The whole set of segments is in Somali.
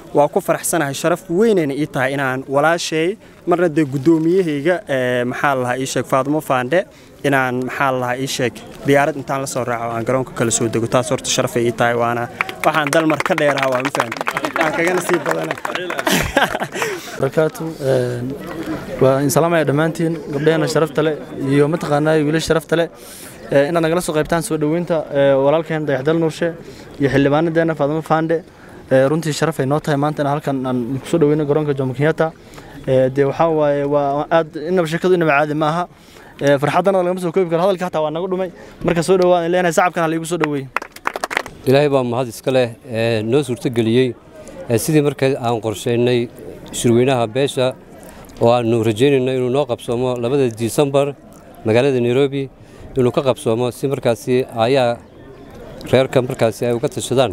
waa ku faraxsanahay sharaf weynayna ii tahay inaan walaashay marna dee guddoomiyahayga maxaa la lahaa ii sheeg faadumo faandhe inaan maxaa la lahaa ii sheeg diyaarad intaan la soo raaco aan garoonka kala soo dego taas horta sharafay ii tahay waana waxaan dalmar ka dheeraha waa ma fahamta aan kagana sii badana barakaatu waa in salaamaya dhammaantiin gabdheena sharafta leh iyo mataqaanaa wiilasha sharafta leh inaad nagala soo qaybtaan soo dhoweynta walaalkeen dayaxdal nuurshe iyo xildhibaanadeena faadimo faandhe runtii sharaf ay noo tahay maanta in halkan aan kusoo dhoweyno garoonka jomo kenyatta dee waxaa waaye waa aad inaba sheekadu inaba caadi ma aha farxaddana lagama soo koobi karo hadalka hataa waa naga dhumay marka soo dhowaan in leenahay sacabkan ha laigu soo dhoweeye ilaahay baa mahad iska leh noo suurtogeliyey sidii marka aan qorshaynay shirweynaha beesha oo aanu rajaynayno inuu noo qabsoomo labada disembar magaalada nairobi inuu ka qabsoomo si markaasi ayaa reerka markaasi ay uga tashadaan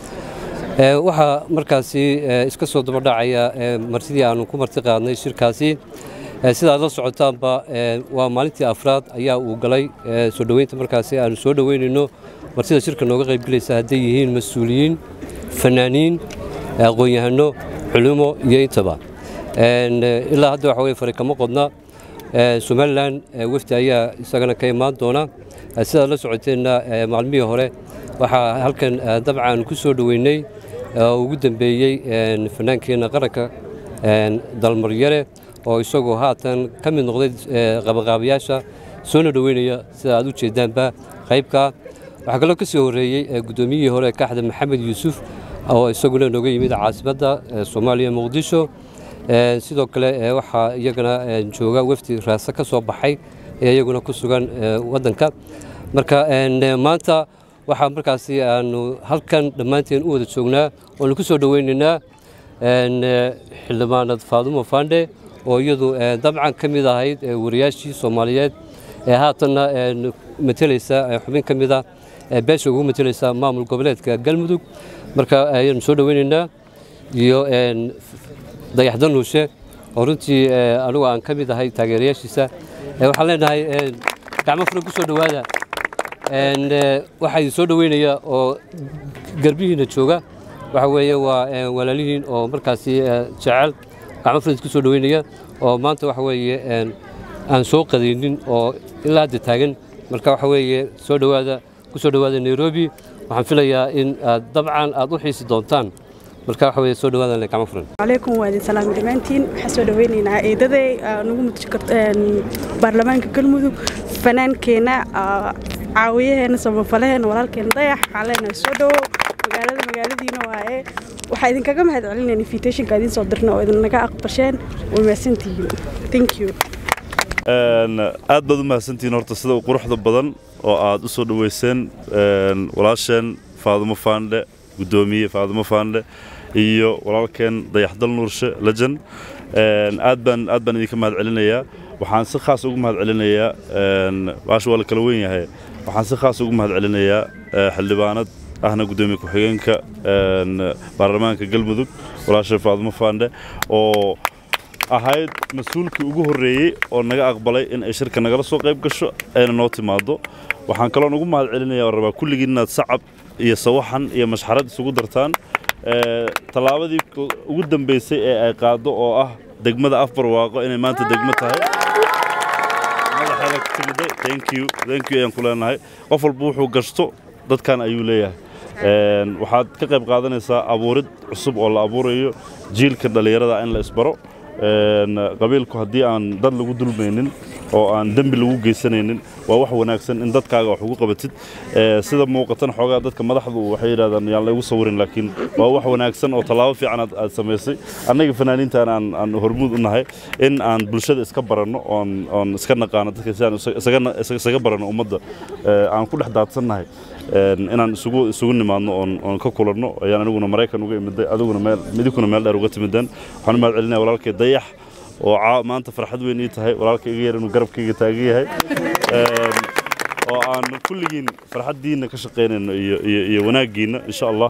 waxaa markaasi iska soo dabadhacaya martidii aanu ku marti qaadnay shirkaasi sidaad la socotaanba waa maalintii afraad ayaa uu galay soo dhoweynta markaasi aanu soo dhoweynayno martida shirka nooga qaybgelaysa hadday yihiin mas-uuliyiin fanaaniin aqoon-yahano culimo iyo intaba ilaa hadda waxa weye fari kama qodna somalilan wefdi ayaa isagana ka imaan doona sidaad la socoteenna maalmihii hore waxaa halkan dabcan ku soo dhoweynay ugu dambeeyey fanaankeenna qaranka dalmaryare oo isagoo haatan ka mid noqday qabaqaabayaasha soona dhoweynaya sida aad u jeedaanba qaybka waxaa kaloo ka soo horreeyey guddoomiyihii hore kaxda maxamed yuusuf oo isaguna nooga yimid caasimadda soomaaliya muqdisho sidoo kale waxaa iyagana jooga wefdi raase ka soo baxay ee iyaguna ku sugan waddanka marka maanta waxaa markaasi aanu halkan dhammaanteen u wada joognaa oonu ku soo dhoweynaynaa xildhibaanad faadumo faandhe oo iyadu dabcan ka mid ahayd wariyaashii soomaaliyeed ee haatanna matelaysa xubin ka mida beesha ugu matelaysa maamul goboleedka galmudug marka ayaanu soo dhoweynaynaa iyo dayaxda nuushe oo runtii anugu aan ka mid ahay taageerayaashiisa waxaan leenahay gacmo furan ku soo dhowaada waxaa idin soo dhoweynaya oo garbihiina jooga waxa weeye waa walaalihiin oo markaasi jecel gacmo furan ku soo dhoweynaya oo maanta waxa weeye aan soo qadaynin oo ilaa hadda taagan marka waxa weeye soo dhowaada ku soo dhowaada nairobi waxaan filayaa in aad dabcan aad u xiisi doontaan marka waxa weeye soo dhowaada gacmo furan calaykum waa idin salaami dhammaantiin waxaan soo dhoweynaynaa eedaday nagu mutuji baarlamaanka galmudug fanaankeenna caawiyaheena samafalaheena walaalkeena dayax waxaan leenahay soo dhowo magaalada magaaladiina waaye waxaa idinkaga mahad celinayna invitationka idiin soo dirna oo idinnaga aqbasheen way mahadsantihiin thank you aad baad u mahadsantihiin horta sida quruxda badan oo aad u soo dhoweyseen walaasheen faadumo faandhe guddoomiye faadumo faandhe iyo walaalkeen dayaxdal nuurshe lejan aad baan aad baan idinka mahad celinayaa waxaan si khaas ugu mahad celinayaa baasha waa la kala weyn yahay waxaan si khaas ugu mahad celinayaa xildhibaanad ahna guddoomiye ku-xigeenka baarlamaanka galmudug walaasha faadumo faandhe oo ahayd mas-uulkii ugu horreeyey oo naga aqbalay in ay shirka nagala soo qayb gasho ayna noo timaado waxaan kaloon ugu mahad celinaya oo rabaa kulligiin inaad sacab iyo sawaxan iyo mashxarad isugu dartaan tallaabadii ugu dambaysay ee ay qaaddo oo ah degmada afbarwaaqo inay maanta degmo tahay madaxeeda ku timiday thank you thank you ayaan ku leenahay qof walba wuxuu gashto dadkan ayuu leeyahay waxaad ka qayb qaadanaysaa abuurid cusub oo la abuurayo jiilka dhallinyarada in la isbaro qabiilku haddii aan dad lagu dulmaynin oo aan dembi lagu geysanaynin waa wax wanaagsan in dadkaaga wax ugu qabatid sida muuqatan xoogaa dadka madaxdu waxay yidhahdaan yaan laygu sawirin laakiin waa wax wanaagsan oo tallaabo fiican aad samaysay annaga fanaaniintan aan aan hormuud u nahay in aan bulshada iska baranno oon oon iska naqaano dadka si aan isaga baranno ummadda aan ku dhex daadsannahay inaan isugu isugu nimaadno oon oon ka kulanno ayaan aniguna maraykan uga imiday adiguna meel midikuna meel dheer uga timideen waxaan u mahad celinaya walaalkay dayax oo maanta farxad weyn ii tahay walaalka iga yar inuu garabkayga taagan yahay oo aan kulligiin farxaddiinna ka shaqaynayno iyo iyo iyo wanaaggiinna insha allah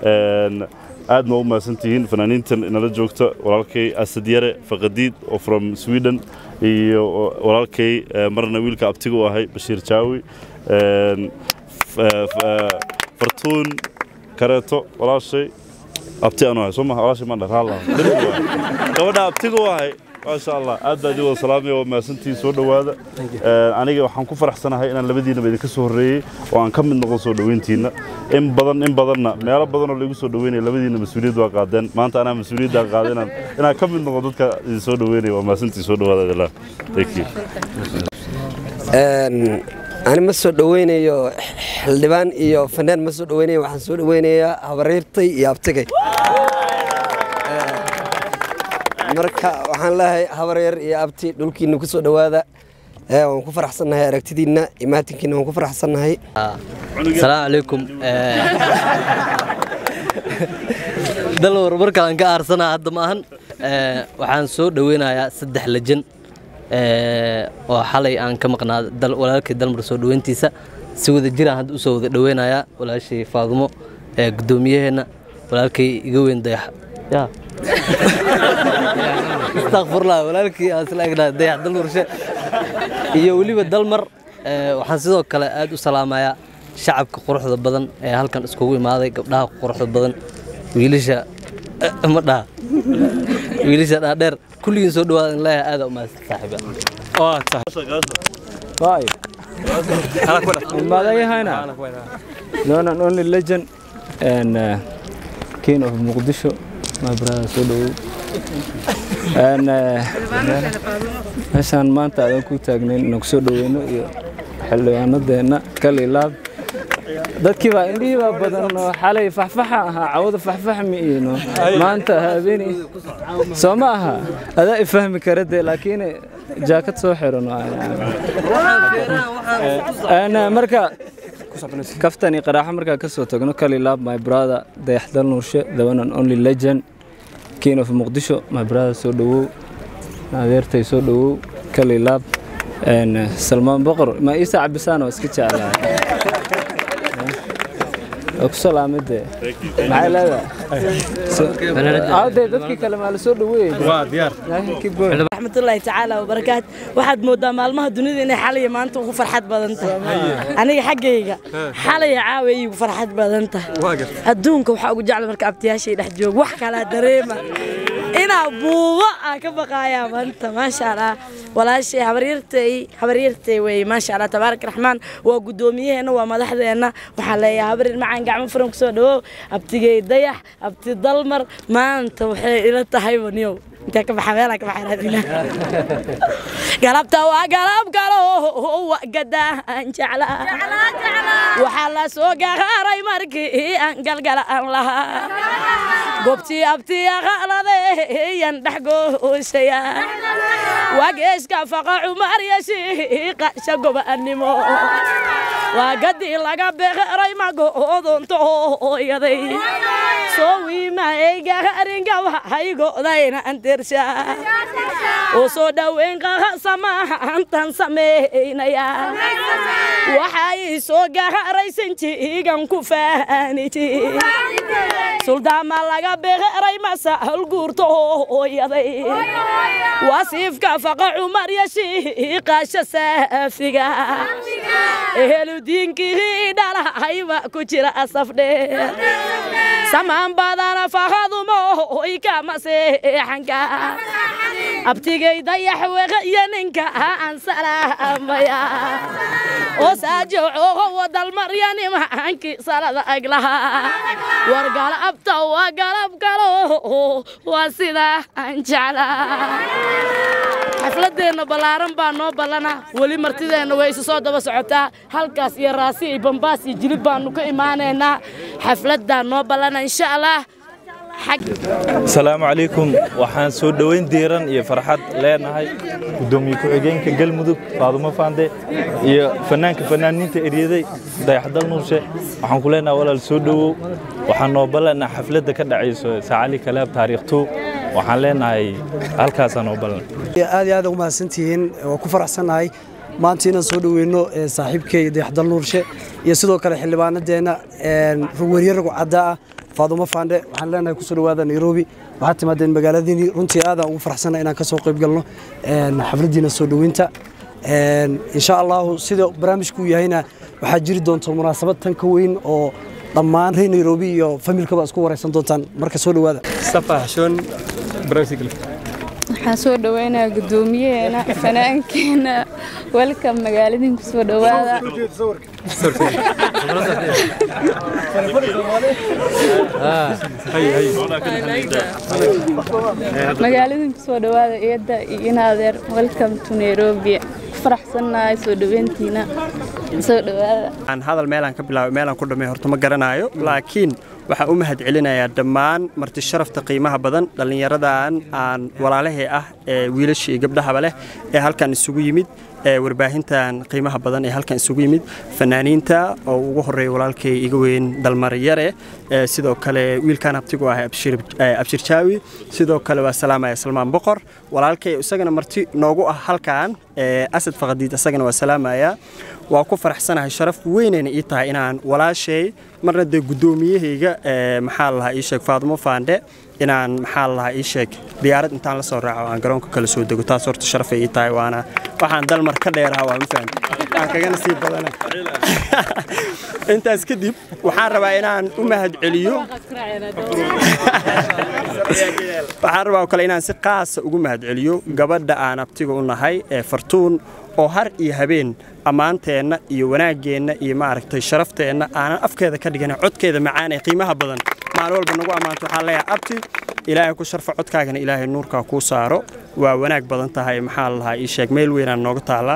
aad ma u mahadsantihiin fanaaniintan inala joogta walaalkay asadyare faqadiid oo from sweden iyo walaalkay marna wiilka abtiga u ahay bashiir jaawi fartuun kareeto walaashay abti anu ahay soo maha walaashay maan dharaala gabadha abtiga u ahay maasha allah aad baa idin wada salaamaya waa mahadsantihiin soo dhowaada aniga waxaan ku faraxsanahay inaan labadiinaba idinka soo horreeyey oo aan ka mid noqon soo dhoweyntiinna in badan in badanna meelo badanoo laigu soo dhoweynaya labadiinna mas-uuliyad waa qaadeen maanta anaa mas-uuliyaddaa qaada inaan inaan ka mid noqon dadka idin soo dhoweynaya waa mahadsantihiin soo dhowaada idillah thank you ani ma soo dhoweynayo xildhibaan iyo fanaan ma soo dhoweynayo waxaan soo dhoweynayaa habaryartay iyo abtigay marka waxaan leeyahay habaryar iyo abti dhulkiina ku soo dhowaada waan ku faraxsannahay aragtidiinna imaatinkiina waan ku faraxsannahay asalaamu calaykum dal warbarkaan ka aarsanaa hadda ma ahan waxaan soo dhoweynayaa saddex lejan oo xalay aan ka maqnaa walaalkii dalmar soo dhoweyntiisa si wada jiraan hadda usoo wada dhoweynayaa walaashay faadumo gudoomiyaheenna walaalkay iga weyn dayax ya istakfurlah walaalkii aan isla egnaa dayax dalmarshe iyo weliba dalmar waxaan sidoo kale aad u salaamayaa shacabka quruxda badan ee halkan iskugu imaaday gabdhaha quruxda badan wiilasha ma dhaha wiilasha dhaadheer kulligiin soo dhawaada in leeyahay aada u mahadsan saaxiiba madayahayna known and only legend and uh, king of Muqdisho my brother soo dhawow and meeshaan maanta aadan ku taagnayn inaan kusoo dhaweyno iyo xildhibaanadeenna kalilaab dadkii baa indhihii baa badan oo xalay faxfaxa ahaa cawada faxfax ma iino maanta habeeni soo ma aha adaa i fahmi kara dee laakiin jaakad soo xiran marka kaftani qaraaxo markaa ka soo tagno kalilaab my brother dayaxdal nuurshe the one and only legend king of muqdisho my brother soo dhawow adeertay soo dhawow kalilaab salmaan boqor ma iisa cabisaan oo iska jeclaa ku salaamade maxay leedahay dadkii kale maa la soo raxmatullaahi tacaala wabarakaat waxaad moodaa maalmaha dunida inay xalaya maanta ugu farxad badan tahay aniga xaggayga xalaya caawa iigu farxad badan tahay adduunka waxaa ugu jecla marka abtiyaashay dhex joog wax kalaa dareema inaa buubo aan ka baqaayaa maanta maasha allah walaashay habaryartay habaryartay wey maasha allah tabaarak raxmaan waa gudoomiyaheenna waa madaxdeenna waxaan leeyahay habaryar macaan gacmo furan kusoo dhawow abtigey dayax abti dalmar maanta waxay ila tahay baniyow intaa ka baxa meelaa ka baxa raadina galabta waa galab galo waa gadaan jecla waxaa la soo gaqaaray markii aan galgala aan lahaa gobtii abtiya qaladeyan dhex gooshaya waa geeska faqa cumar yashiiqa shagobaannimo waa gadii laga beqeray magoodonto hooyaday soo wiimaaygaringa waxaygodayna antersha oo soo dhoweyn qaqasamaantan samaynaya waxay soo gaharaysan jiigan ku faaniji suldaama laga beqeray masahal guurto hooyaday wasiifka faqa cumar yashiiqasha saafiga eheludiinkii dhalahayba ku jira asafdheer samaan badana faqadumo oy kama seexanka abtigay dayax weqaya ninka aan salaamaya oo saajooco wadalmaryani maxaankii salada aglaha war galabta waa galab galo waa sidaa aan jeclaa xafladeenna ballaaran baa noo ballana weli martideenna way isu soo daba socotaa halkaas iyo raasi iyo bambaas iyo jilib baannu ka imaanaynaa xafladdaa noo ballana insha allah asalaamu calaykum waxaan soo dhoweyn diiran iyo farxad leenahay gudoomiye ku-xigeenka galmudug faadumo faande iyo fanaanka fanaaniinta eryaday dayaxdal nuurshe waxaan ku leenahay walaal soo dhowow waxaan noo ballanaa xafladda ka dhacayso saacali kalaab taariikh tuu waxaan leenahay halkaasaa noo ballan aad iyo aad ugu mahadsantihiin waa ku faraxsannahay maanta inaan soo dhoweyno saaxiibkay dayaxdal nuurshe iyo sidoo kale xildhibaanadeenna werye ragu caddaa ah faadumo faandhe waxaan leenahay kusoo dhawaada nairobi waxaad timaadeen magaaladiinii runtii aadaan ugu faraxsanna inaan ka soo qayb galno xafladdiina soo dhoweynta insha allahu sida barnaamijku yahayna waxaa jiri doonta munaasabad tan ka weyn oo dhammaan reer nairobi iyo familkaba isku wareysan doontaan marka soo dhowaada waxaan soo dhaweynayaa guddoomiyaheena fanaankeena welcome magaaladin ku soo dhowaada magaaladin ku soo dhowaada eedda iyo inaadeer welcome to nairobi ku faraxsannahay soo dhaweyntiina soo dhowaada aan hadal meelaan ka bilaabay meelaan ku dhamay horta ma garanayo laakiin waxaan u mahad celinayaa dhammaan marti sharafta qiimaha badan dhallinyaradan aan walaalahee ah ee wiilasha iyo gabdhahaba leh ee halkan isugu yimid ee warbaahintan qiimaha badan ee halkan isugu yimid fanaaniinta oo ugu horeeya walaalkay iga weyn dalmar yare ee sidoo kale wiilkan abtigu ah abshir jaawi sidoo kale waa salaamaya salmaan boqor walaalkay isagana marti noogu ah halkan ee asad faqadiid isagana waa salaamaya waa ku faraxsanahay sharaf weynayna ii tahay inaan walaashay marna dee guddoomiyahayga maxaa la lahaa ii sheeg faadumo faandhe inaan maxaa la lahaa ii sheeg diyaarad intaan la soo raaco aan garoonka kala soo dego taas horta sharafay ii tahay waana waxaan dalmar ka dheeraha waa ma fahamti aan kagana sii badana intaas kadib waxaan rabaa inaan u mahad celiyo waxaan rabaa oo kale inaan si qaasa ugu mahad celiyo gabadha aan abtiga u nahay ee fartuun oo har iyo habeen ammaanteenna iyo wanaaggeenna iyo maaragtay sharafteenna aanan afkeeda ka dhiganin codkeeda macaan ee qiimaha badan maalin walba nagu ammaanto waxaan leeyahay abti ilaahay ku sharfa codkaagana ilaahay nuurkaa kuu saaro waa wanaag badan tahay maxaa la lahaa ii sheeg meel weynaan nooga taallaa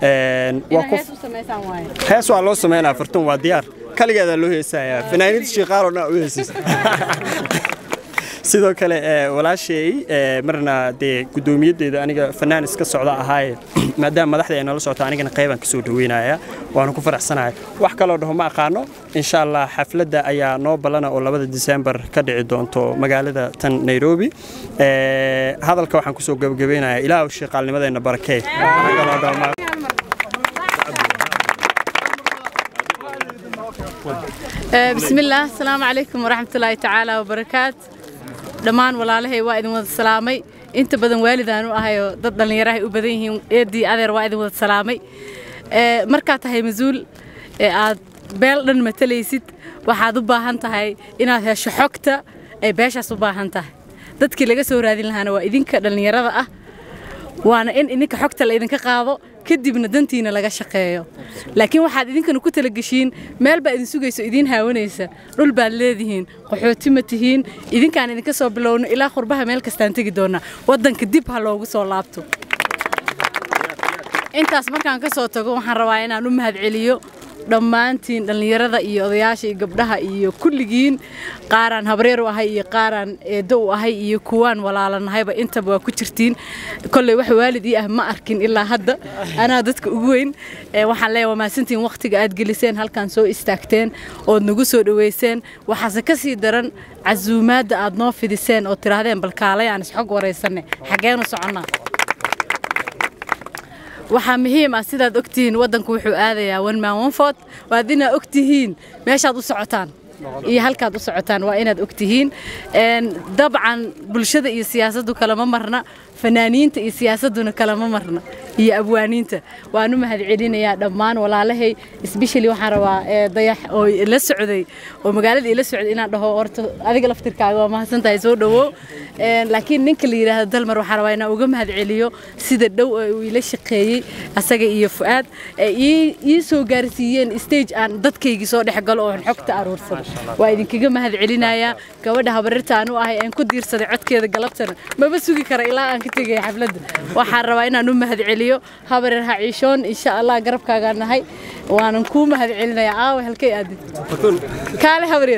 hees waa loo samaynaa fartuun waa diyaar kaligeedaa loo heesayaa fanaaniinta shiiqaaloo dhan u heesaysa sidoo kale walaashay marna dee guddoomiyadeeda aniga fanaan iska socda ahaaye maadaama madaxda ay nala socota anigana qaybaan kasoo dhaweynaya waana ku faraxsanahay wax kaloo dhaho ma aqaano insha allah xafladda ayaa noo ballana oo labada disembar ka dhici doonto magaalada tan nairobi hadalka waxaan kusoo gabagabaynayaa ilaahu shiiqaalnimadeenna barakee بسم الله السلام عليكم ورحمة الله تعالى وبركاته dhammaan walaalahay waa idin wada salaamay inta badan waalidaan u ahayo dad dhallinyarahay u badan yihiin eedii adeer waa idin wada salaamay markaad tahay mas-uul ee aad beel dhan matalaysid waxaad u baahan tahay inaad hesho xogta ay beeshaas u baahan tahay dadkii laga soo raadin lahaana waa idinka dhallinyarada ah waana in idinka xogta la idinka qaado kadibna dantiina laga shaqeeyo laakiin waxaad idinkana ku talageshiin meel baa idin sugayso idiin haawanaysa dhul baad leedihiin qaxooti ma tihiin idinkaan idinka soo bilowno ilaa qurbaha meel kastaan tegi doonaa waddanka dib ha loogu soo laabto intaas markaan ka soo tago waxaan rabaa inaan u mahadceliyo dhammaantiin dhallinyarada iyo odayaasha iyo gabdhaha iyo kulligiin qaaraan habreer u ahay iyo qaaraan eeddo u ahay iyo kuwaan walaalanahayba intaba waa ku jirtiin kolley wax waalid ii ah ma arkin ilaa hadda anaa dadka ugu weyn waxaan leeyahay waa mahadsantiin waqtiga aad geliseen halkaan soo istaagteen ood nagu soo dhoweyseen waxaase ka sii daran casuumaadda aad noo fidiseen oo tidhaahdeen balkaalay aan isxog waraysanne xaggeenu soconnaa waxaa muhiim ah sidaad ogtihiin waddanku wuxuu aadayaa one man one vote waad inaad ogtihiin meeshaad u socotaan iyo halkaad u socotaan waa inaad ogtihiin dabcan bulshada iyo siyaasaddu kalama marna fanaaniinta iyo siyaasadduna kalama marna iyo abwaaniinta waan u mahad celinayaa dhammaan walaalahay especially waxaan rabaa dayax oo la socday oo magaalada ila socday inaan dhaho horta adiga laftirkaaga waa mahadsan tahay soo dhawow laakiin ninka la yidhaahdo dalmar waxaan rabaa inaan uga mahad celiyo sida dhow ee uu ila shaqeeyey asaga iyo fu'aad ii soo gaarsiiyeen stage aan dadkaygii soo dhex galo oon xogta aruursado waa idinkaga mahad celinayaa gabadha habarirta aan u ahay aan ku diirsaday codkeeda galabtana maba sugi kara ilaa aan ka tegaya xafladda waxaan rabaa inaan u mahad celiyo habareer ha ciishoon insha allah garabkaagaan nahay waanan kuu mahad celinayaa aawe halkay aadid kaale habareer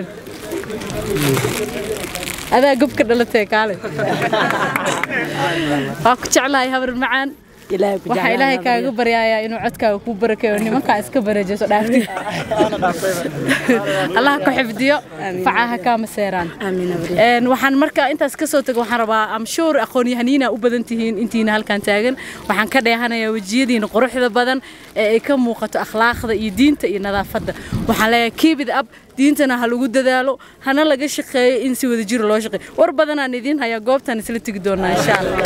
adaa gobka dhalatee kaale waa ku jeclahay habar macaan waxaa ilaahay kaaga baryayaa inuu codkaaga kuu barakeeyo nimankaa iska barajeso dhaafti allaha ku xifdiyo facaha kaama seeraan waxaan marka intaas ka soo tago waxaan rabaa amshuur aqoon-yahaniina u badan tihiin intiina halkan taagan waxaan ka dheehanayaa wejiyadiina quruxda badan ee ay ka muuqato akhlaaqda iyo diinta iyo nadaafadda waxaan leeyahay kiibid ab diintana ha lagu dadaalo hana laga shaqeeyo in si wada jir loo shaqeeyo war badanaan idiin hayaa goobtaan isla tegi doonaa insha allah